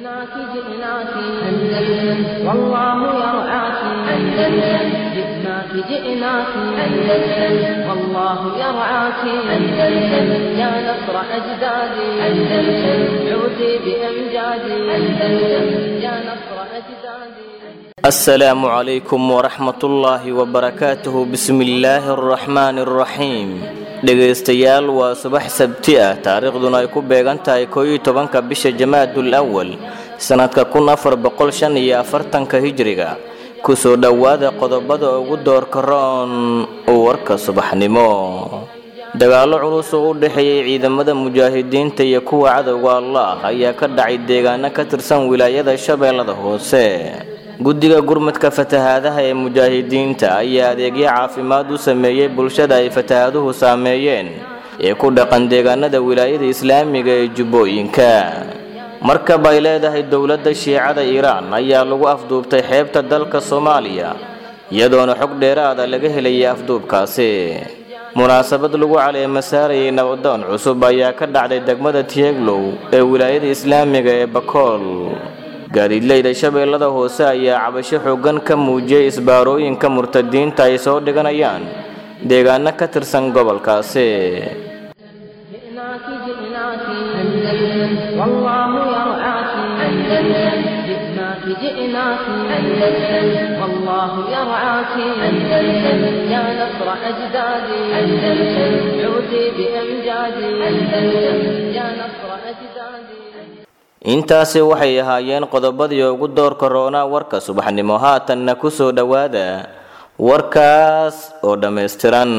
جئناك جئناك أندلس والله يرعاك أندلس جئناك جئناك أندلس والله يرعاك أندلس يا نصر أجدادي أندلس عودي بأمجادي أندلس يا نصر أجدادي asalaamu calaykum waraxmatullaahi wabarakaatuhu bismillaahi araxmaani araxiim dhegaystayaal waa subax sabti ah taariikhduna ay ku beegan tahay kooiyo tobanka bisha jamaadul awal sannadka kun afar boqol shan iyo afartanka hijriga kusoo dhowaada qodobada ugu doorka roon warka subaxnimo dagaallo culus oo u dhexeeyay ciidamada mujaahidiinta iyo kuwa cadowga allah ayaa ka dhacay deegaano ka tirsan wilaayada shabeellada hoose guddiga gurmadka fatahaadaha ee mujaahidiinta ayaa adeegyo caafimaad u sameeyey bulshada ay fatahaaduhu saameeyeen ee ku dhaqan deegaanada wilaayada islaamiga ee jubbooyinka markab ay leedahay dowladda shiicada iiraan ayaa lagu afduubtay xeebta dalka soomaaliya iyadoona xog dheeraada laga helayay afduubkaasi munaasabad lagu caleema saarayay nabadoon cusub ayaa ka dhacday degmada tieglow ee wilaayada islaamiga ee bakool gaadiidleyda shabeellada hoose ayaa cabasho xooggan ka muujiyey isbaarooyinka murtadiinta ay soo dhiganayaan deegaano ka tirsan gobolkaasi جئناك جئناك أندلس والله يرعاك أندلس جئناك جئناك أندلس والله يرعاك أندلس يا نصر أجدادي أندلس عودي بأمجادي أندلس يا نصر أجدادي intaasi waxay ahaayeen qodobadii ugu doorka roonaa warka subaxnimo haatanna ku soo dhowaada warkaas oo dhammaystiran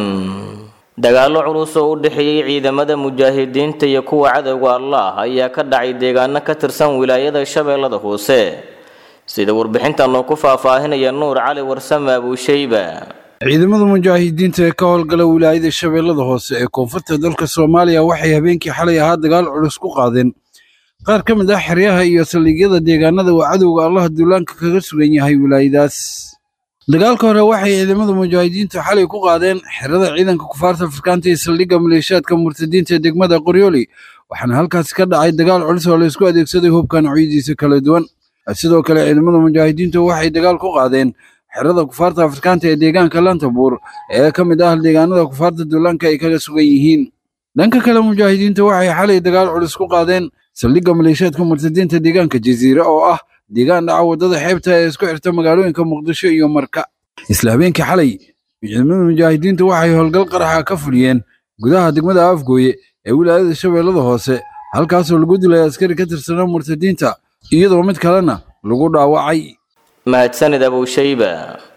dagaallo culus oo u dhexeeyey ciidamada mujaahidiinta iyo kuwa cadowga allah ayaa ka dhacay deegaano ka tirsan wilaayada shabeellada hoose sida warbixintan oo ku faahfaahinaya nuur cali warsame abuushayba ciidamada mujaahidiinta ee ka howlgala wilaayada shabeellada hoose ee koonfurta dalka soomaaliya waxay habeenkii xalay ahaa dagaal culus ku qaadeen qaar ka mid ah xeryaha iyo saldhigyada deegaanada uu cadowga allah duulaanka kaga sugan yahay wilaayadaas dagaalka hore waxay ciidamada mujaahidiintu xalay ku qaadeen xerada ciidanka kufaarta afrikaanta iyo saldhigga maleeshiyaadka murtadiinta ee degmada qoryooli waxaana halkaasi ka dhacay dagaal culus oo laysku adeegsaday hubka noocyadiisa kala duwan sidoo kale ciidamada mujaahidiintu waxay dagaal ku qaadeen xerada kufaarta afrikaanta ee deegaanka lantabuur ee ka mid ah deegaanada kufaarta duulaanka ay kaga sugan yihiin dhanka kale mujaahidiintu waxay xalay dagaal culus ku qaadeen saldhigga maleeshiyaadka murtadiinta deegaanka jasiire oo ah deegaan dhaca waddada xeebta ee isku xirta magaalooyinka muqdisho iyo marka isla habeenkii xalay ciidamada mujaahidiintu waxay howlgal qaraxa ka fuliyeen gudaha degmada afgooye ee wilaayada shabeellada hoose halkaasoo lagu dilay askari ka tirsanaa murtadiinta iyadoo mid kalena lagu dhaawacay mahadsanid abuushayba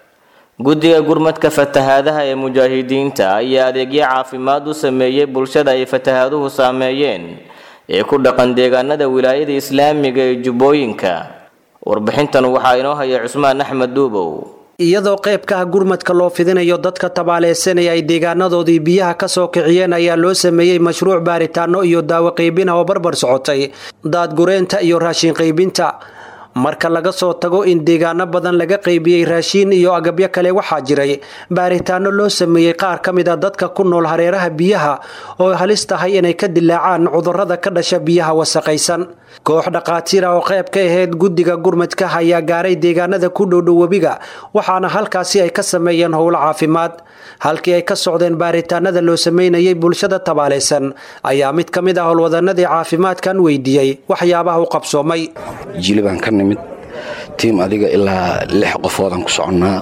guddiga gurmadka fatahaadaha ee mujaahidiinta ayaa adeegyo caafimaad u sameeyey bulshada ay fatahaaduhu saameeyeen ee ku dhaqan deegaanada wilaayada islaamiga ee jubbooyinka warbixintan waxaa inoo haya cusmaan axmed duubow iyadoo qeybkaha gurmadka loo fidinayo dadka tabaaleysanaya ay deegaanadoodii biyaha kasoo kiciyeen ayaa loo sameeyey mashruuc baaritaano iyo daawo qaybina oo barbar socotay daadgureenta iyo raashin qaybinta marka laga soo tago in deegaano badan laga qaybiyey raashiin iyo agabyo kale waxaa jiray baaritaano loo sameeyey qaar ka mid a dadka ku nool hareeraha biyaha oo halis tahay inay ka dilaacaan cudurrada ka dhasha biyaha wasaqaysan koox dhaqaatiir ah oo qayb ka ahayd guddiga gurmadka ayaa gaaray deegaanada ku dhowdhow webiga waxaana halkaasi ay ka sameeyeen howlo caafimaad halkii ay ka socdeen baaritaanada loo sameynayay bulshada tabaalaysan ayaa mid ka mid ah howlwadanadii caafimaadkan weydiiyey waxyaabaha u qabsoomay jilibaan ka nimid tiim adiga ilaa lix qofoodaan ku soconnaa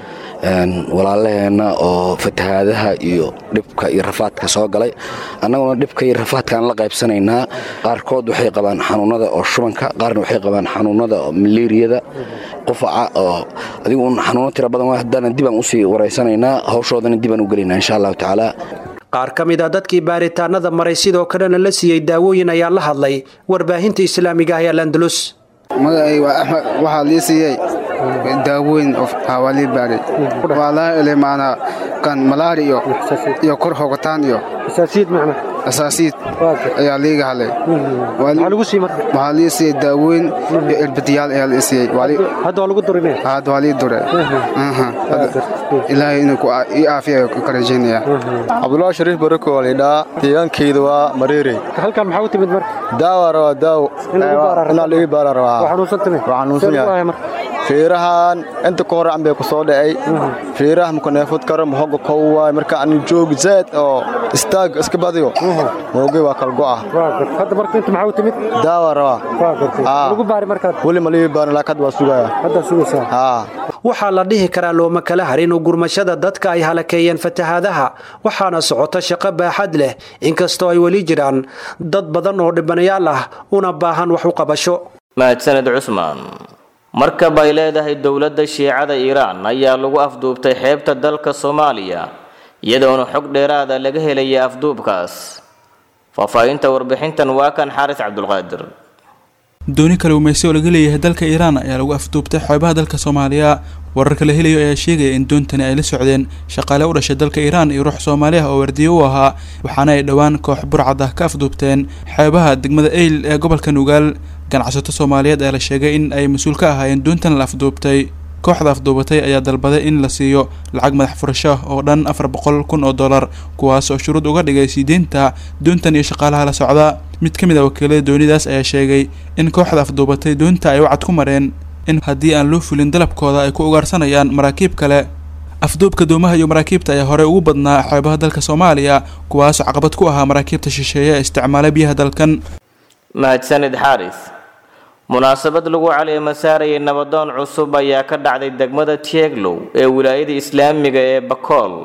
walaalaheenna oo fatahaadaha iyo dhibka iyo rafaadka soo galay annaguna dhibka iyo rafaadkaan la qaybsanaynaa qaarkood waxay qabaan xanuunada oo shubanka qaarna waxay qabaan xanuunada oo maleeriyada qufaca oo adigu un xanuuno tira badan haddana dibaan usii waraysanaynaa hawshoodana dibaan u gelaynaa insha allahu tacaala qaar ka mid a dadkii baaritaanada maray sidoo kalena la siiyey daawooyin ayaa la hadlay warbaahinta islaamiga ah ee landalus magacay waa axmed waxaa lii siiyey daawooyin waa lii baaray waa laa helay maanaa kan malaari iyo iyo kor hogataan iyo asaasiid ayaa liiga hadlay waxaa lii siiyey daawooyin iyo irbadiyaal ayaa lii siiyey hadda waa lii dure ilaahay inuu ii aafiya ka rajaynaya cabdulaahi shariif barako waa laydhaa deegaankayda waa mareerey halkan maxaa u timid marka daawa rabaa daawo inaa liga baara rabaa xanuunsan yahay fiirahan inta ka hore ambay ku soo dhacay fiiraha mukaneefud karo mahoga kow waay marka ani joog zaad oo istaag iska badiyo moogay waa kalgo'a hadda marka inta maxaa u timid daawa rabaa lagu baari markaad weli ma liga baarin laakiin hadda waa sugaya hadda sugaysaa haa waxaa la dhihi karaa looma kala harin gurmashada dadka ay halakeeyeen fatahaadaha waxaana socota shaqo baaxad leh inkastoo ay weli jiraan dad badan oo dhibanayaal ah una baahan wax u qabasho mahadsaned cusmaan markab ay leedahay dowladda shiicada iiraan ayaa lagu afduubtay xeebta dalka soomaaliya iyadoona xog dheeraada laga helaya afduubkaas faahfaahinta warbixintan waa kan xaaris cabdulqaadir dooni kalluumaysi oo laga leeyahay dalka iiraan ayaa lagu afduubtay xeebaha dalka soomaaliya wararka la helayo ayaa sheegaya in doontani ay la socdeen shaqaale u dhashay dalka iiraan iyo ruux soomaali ah oo wardiye u ahaa waxaana ay dhowaan koox burcad ah ka afduubteen xeebaha degmada eyl ee gobolka nugaal ganacsato soomaaliyeed ayaa la sheegay in ay mas-uul ka ahaayeen doontan la afduubtay kooxda afduubatay ayaa dalbaday in la siiyo lacag madax furasho oo dhan afar boqol kun oo dollar kuwaas oo shuruud uga dhigay siideynta doontan iyo shaqaalaha la socda mid ka mid a wakiilada doonidaas ayaa sheegay in kooxda afduubatay doonta ay wacad ku mareen in haddii aan loo fulin dalabkooda ay ku ugaarsanayaan maraakiib kale afduubka doomaha iyo maraakiibta ayaa horey ugu badnaa xeebaha dalka soomaaliya kuwaasoo caqabad ku ahaa maraakiibta shisheeye ee isticmaala biyaha dalkan mahadsanid xaaris munaasabad lagu caleema saarayay nabadoon cusub ayaa ka dhacday degmada tieglow ee wilaayada islaamiga ee bakool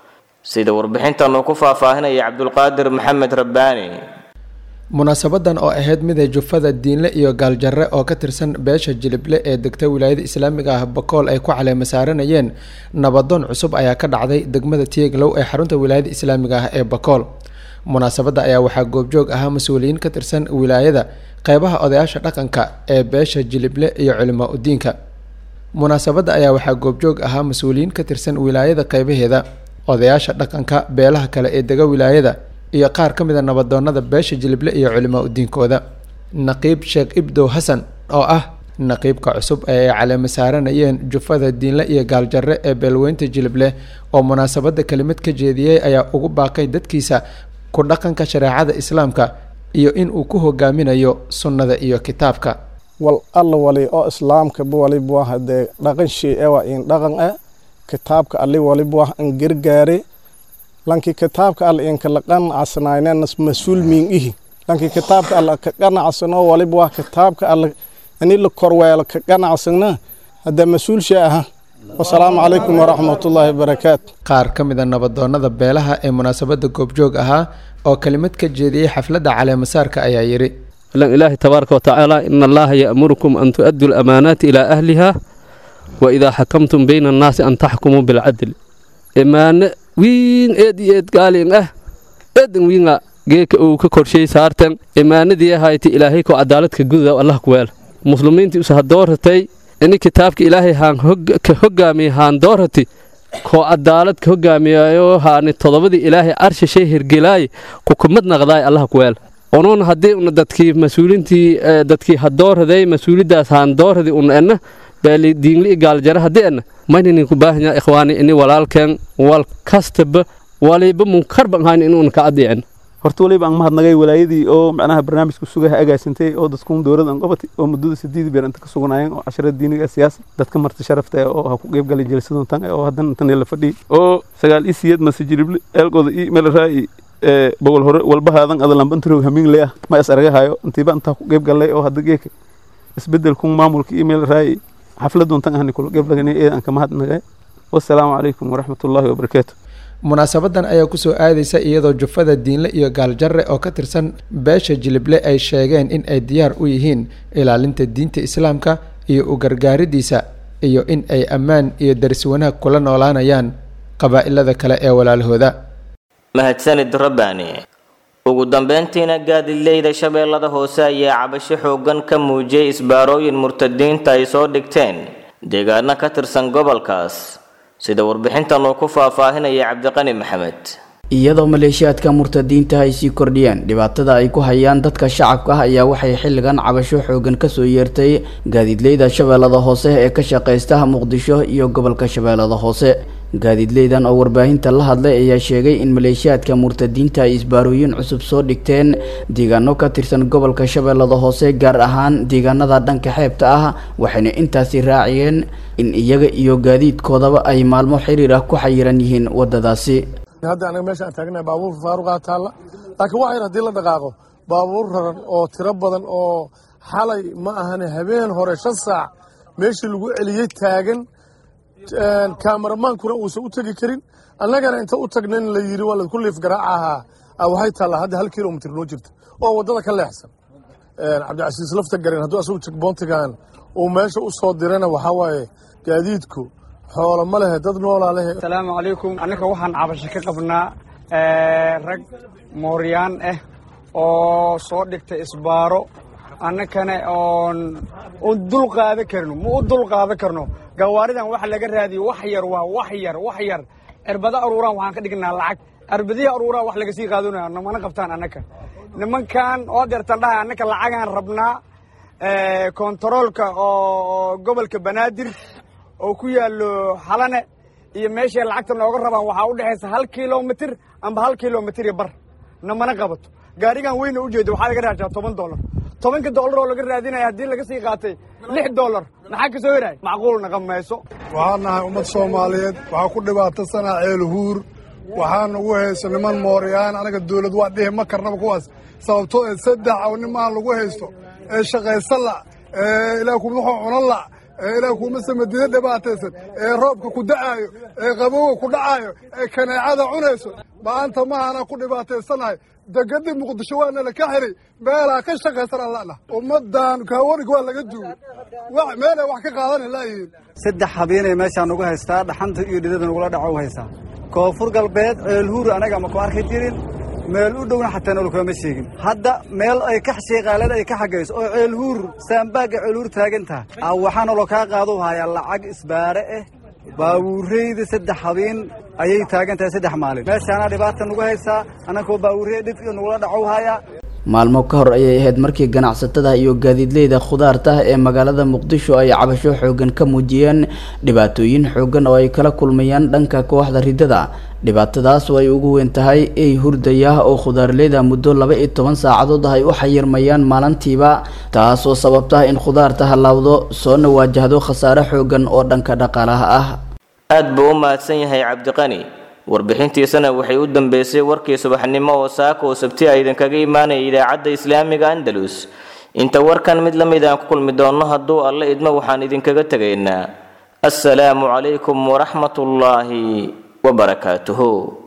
sida warbixintan uu ku faahfaahinaya cabdulqaadir maxamed rabbaani munaasabadan oo ahayd mida jufada diinle iyo gaaljarre oo ka tirsan beesha jilible ee degta wilaayada islaamiga ah bakool ay ku caleema saaranayeen nabadoon cusub ayaa ka dhacday degmada tieglow ee xarunta wilaayada islaamiga ah ee bakool munaasabadda ayaa waxaa goobjoog ahaa mas-uuliyiin ka tirsan wilaayada qeybaha odayaasha dhaqanka ee beesha jilible iyo culimaa udiinka munaasabadda ayaa waxaa goobjoog ahaa mas-uuliyiin ka tirsan wilaayada qeybaheeda odayaasha dhaqanka beelaha kale ee dega wilaayada iyo qaar ka mid a nabadoonada beesha jilible iyo culimaa udiinkooda naqiib sheekh ibdow xasan oo ah naqiibka cusub ee ay caleema saaranayeen jufada diinle iyo gaaljarre ee beelweynta jilible oo munaasabadda kelimad ka jeediyey ayaa ugu baaqay dadkiisa ku dhaqanka shareecada islaamka iyo in uu ku hogaaminayo sunnada iyo kitaabka wal alla wali oo islaamka wali buah dee dhaqan shii ewa in dhaqan e kitaabka ali wali buah an gargaare lanki kitaabka alla in kala qanacsanaynenas mas-uul miin ihi lanki kitaabka alla ka qanacsano wali buah kitaabka alla ini la korweelo ka qanacsana hadda mas-uul shee aha wasalaamu calaykum waraxmatullaahi wabarakaatu qaar ka mid a nabadoonada beelaha ee munaasabadda goobjoog ahaa oo kelimad ka jeediyey xafladda caleemasaarka ayaa yidhi ilaahi tabaaraka watacaala ina allaha ya'murukum an tu'addu lamaanaati ilaa ahliha wa idaa xakamtum bayna annaasi an taxkumuu bilcadl imaane wiin eed iyo eed gaalin ah eedan wiinga geeka uu ka korshay saartan imaanadii ahayti ilaahay koo cadaaladka gududa allah kuweel muslimiintii usa hadooratay ini kitaabka ilaahay haan ka hogaamiya haan doorati koo cadaalad ka hogaamiyayo haani todobadii ilaahay arsha shay hirgelaaye kukumad naqdaay allah kuweel unuun haddii una dadkii mas-uulintii dadkii hadooraday mas-uulidaas haan dooradi una enna beeli diinli gaaljare haddii enna mayninin ku baahanya ikhwaani ini walaalkeen wal kastaba waliba munkarban hayn inuuna ka adiicin horta waliba aan mahadnagay walaayadii oo macnaha barnaamijka sugaha agaasintay oo dadkuun dowladda aan qabatay oo muddada sideed beer inta ka suganaayeen oo casharada diiniga siyaasa dadka marti sharafta oo ha ku qeyb galay jelisadun tan oo haddana intan la fadhiyay oo sagaal i siyeed mase jirible eelkooda i meel raa'i bogol hore walbahaadan adalambantaroog hamiin le ah ma is aragahayo intiiba intaa ku qeyb galay oo hadda geeka isbedelkun maamulka i meel raa'i xafladun tan ahni kula qeyb laganay ee aan ka mahadnagay wassalaamu calaykum waraxmatullaahi wabarakaatu munaasabadan ayaa kusoo aadaysa iyadoo jufada diinle iyo gaaljarre oo ka tirsan beesha jilible ay sheegeen in ay diyaar u yihiin ilaalinta diinta islaamka iyo u gargaaridiisa iyo in ay ammaan iyo daris wanaag kula noolaanayaan qabaa'ilada kale ee walaalahooda mahadsanid rabbaani ugu dambeyntiina gaadileyda shabeellada hoose ayaa cabasho xooggan ka muujiyey isbaarooyin murtadiinta ay soo dhigteen deegaano ka tirsan gobolkaas sida warbixintan uu ku faahfaahinaya cabdiqani maxamed iyadoo maleeshiyaadka murtadiinta ay sii kordhiyeen dhibaatada ay ku hayaan dadka shacabka ah ayaa waxay xilligan cabasho xoogan kasoo yeertay gaadiidleyda shabeellada hoose ee ka shaqaysta muqdisho iyo gobolka shabeellada hoose gaadiidleydan oo warbaahinta la hadlay ayaa sheegay in maleeshiyaadka murtadiinta ay isbaarooyin cusub soo dhigteen deegaano ka tirsan gobolka shabeellada hoose gaar ahaan deegaanada dhanka xeebta ah waxayna intaasi raaciyeen in iyaga iyo gaadiidkoodaba ay maalmo xiriir ah ku xayiran yihiin wadadaasi hadda anaga meesha aan taagnahay baabuur faaruqaa taalla laakiin wax yar haddii la dhaqaaqo baabuur raran oo tiro badan oo xalay ma ahane habeen hore shan saac meeshii lagu celiyey taagan kaamaromaankuna uusan u tegi karin annagana inta u tagnayn la yidhi waa laku liif garaaca ahaa waxay taallaa hadda hal kilomitr noo jirta oo waddada ka leexsan cabdicasiis lafta garen hadduu asagu jegboontigan uu meesha u soo dirana waxaa waaye gaadiidku xoolo ma lehe dad noolaa lehe asalaamu calaykum annaka waxaan cabasho ka qabnaa rag mooryaan ah oo soo dhigtay isbaaro annakana oon un dul qaadan karno ma u dul qaadan karno gawaaridan waxa laga raadiyo wax yar waa wax yar wax yar cirbada aruuraan waxaan ka dhignaa lacag cirbadihi aruuraan wax laga sii qaadanayo namana qabtaan annaka nimankan oo deertan dhahay annaka lacagaan rabnaa kontaroolka oo gobolka banaadir oo ku yaallo xalane iyo meeshay lacagta nooga rabaan waxaa u dhexaysa hal kilomitir amba hal kilomitir iyo bar namana qabato gaarigan weyna ujeeda waxaa laga raajaa toban dollar tobanka dollar oo laga raadinaya haddii laga sii qaatay lix dollar maxaa ka soo heraay macquul naqan mayso waxaan nahay ummad soomaaliyeed waxaa ku dhibaatasanaa ceelhuur waxaan ugu hayso niman mooryaan anaga dawlad waa dhihi ma karnaba kuwaas sababtoo ee saddex aw nimaan lagu haysto ee shaqaysan la ee ilaah kuma wuxuu cunan la ee ilaah kuma samadida dhibaataysan ee roobka ku da'aayo ee qabowga ku dhacaayo ee kaneecada cunayso maanta mahana ku dhibaataysanahay degadii muqdisho waana la ka xiray meelaa ka shaqaysan allana ummadan kaawarig waa laga duugay meelay wax ka qaadan laayihiin saddex habeenay meeshaan nugu haystaa dhaxanta iyo dhidada nugula dhaco u haysaa koonfur galbeed ceelhuur anaga ma ku arki jirin meel u dhowna xataa nool kama sheegin hadda meel ay ka sheeqaalada ay ka xagayso oo ceelhuur saambaagga ceelhuur taagan tahay waxaa nolo kaa qaadu hayaa lacag isbaare ah baawuureyda saddex habeen ayay taagan tahay saddex maalin meeshaana dhibaata nugu haysaa annakoo baawuurey dhib iyo nugula dhacow hayaa maalmo ka hor ayay ahayd markii ganacsatada iyo gaadiidleyda khudaarta ee magaalada muqdisho ay cabasho xoogan ka muujiyeen dhibaatooyin xoogan oo ay kala kulmayaan dhanka kooxda ridada dhibaatadaas oo ay ugu weyn tahay ey hurdaya oo khudaarleyda muddo laba iyo toban saacadood ah ay u xayirmayaan maalintiiba taas oo sababta in khudaarta halaawdo soona waajahdo khasaare xoogan oo dhanka dhaqaalaha ah aad buu u mahadsan yahay cabdiqani warbixintiisana waxay u dambeysay warkii subaxnimo oo saaka oo sabti a idinkaga imaanaya idaacadda islaamiga andalus inta warkan mid la mid aan ku kulmi doonno hadduu alle idmo waxaan idinkaga tegaynaa assalaamu calaykum waraxmatullaahi wabarakaatuhu